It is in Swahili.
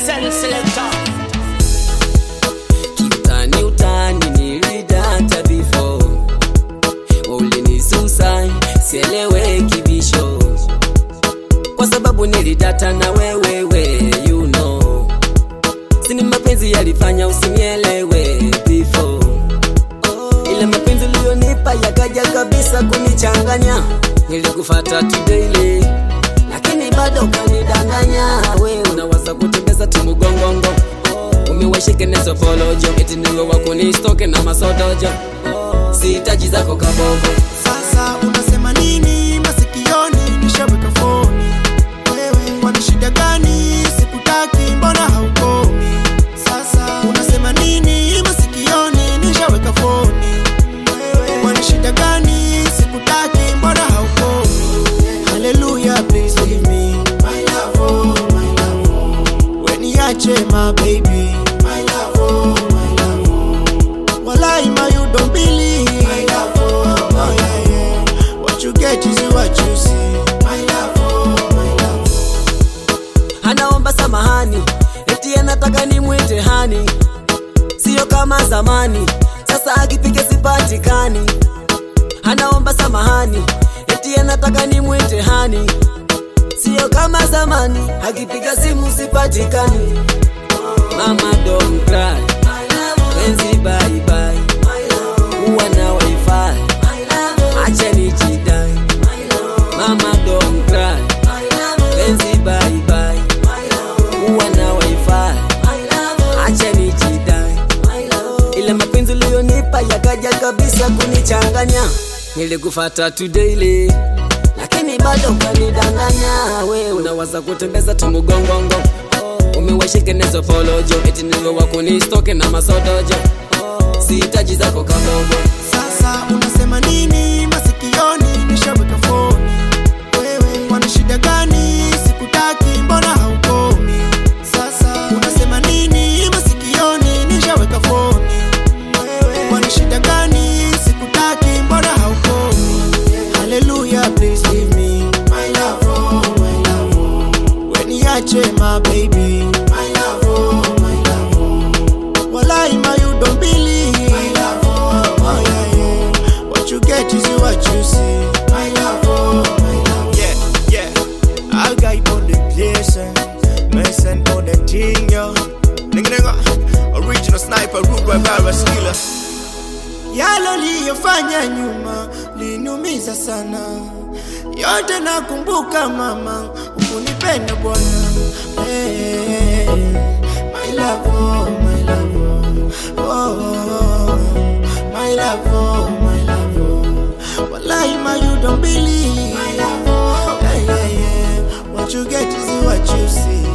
Send selector. Kiutani utani nilidata before ulinisusa sielewe kibisho kwa sababu nilidata na wewewe you know sini mapenzi yalifanya usinielewe before ile mapenzi uliyonipa yakaja kabisa kunichanganya nilikufata tudaily lakini bado kanidanganya we unawaza kutembeza timugongongo umewashike nezo polojo eti niwe wakunistoke na masodojo sihitaji zako kabogo Sasa unasema nini masikioni? Nishaweka foni. Wewe wana shida gani? Sikutaki, mbona haukomi? Sasa unasema nini masikioni? Nishaweka foni. Wewe wana shida gani? Sikutaki, mbona haukomi? Hallelujah, please leave me. My love, oh, my love, oh. Weniache, my baby. My love, oh, my love, oh. Walai, ma, you don't believe. My love, oh, oh, yeah, yeah. What you get is what you see. My love, oh, my love, oh. anaomba samahani eti anataka nimwite hani siyo kama zamani sasa akipiga sipatikani anaomba samahani eti anataka nimwite hani siyo kama zamani akipiga simu sipatikani mama don't cry penzi bye bye uwa na wifi acha nijidai mama don't cry penzi bye bye uwa na wifi acha nijidai ile mapenzi uliyonipa yakaja kabisa kunichanganya nilikufata tudaily lakini bado kanidanganya we unawaza kutembeza tumugongongo umewashike nezo polojo eti niwe wakunistoke na masodojo sihitaji zako kabogo Sasa unasema nini masikioni? Nishaweka foni. Wewe wana shida gani? Sikutaki, mbona haukomi? Sasa unasema nini masikioni? Nishaweka foni. Wewe wana shida gani? Sikutaki, mbona haukomi? Hallelujah, please leave me. My love, oh, my love, oh. Weniache, my baby. My love, oh, my love, oh. Walai, ma, you don't believe. My love, oh, oh, yeah, yeah. What you get is what you see. My love, oh, my love. Yeah, yeah. I'll guide on the place. Mason on the thing, yo. Nigga, nigga. Original sniper, root by virus killer. Yalo liyofanya nyuma liniumiza sana, yote nakumbuka mama, ukunipenda bwana. Hey, my love, oh, my love, oh, oh, my love, oh, my love, oh. Wallahi, ma, you don't believe. My love, oh, yeah, yeah, yeah. What you get is what you see.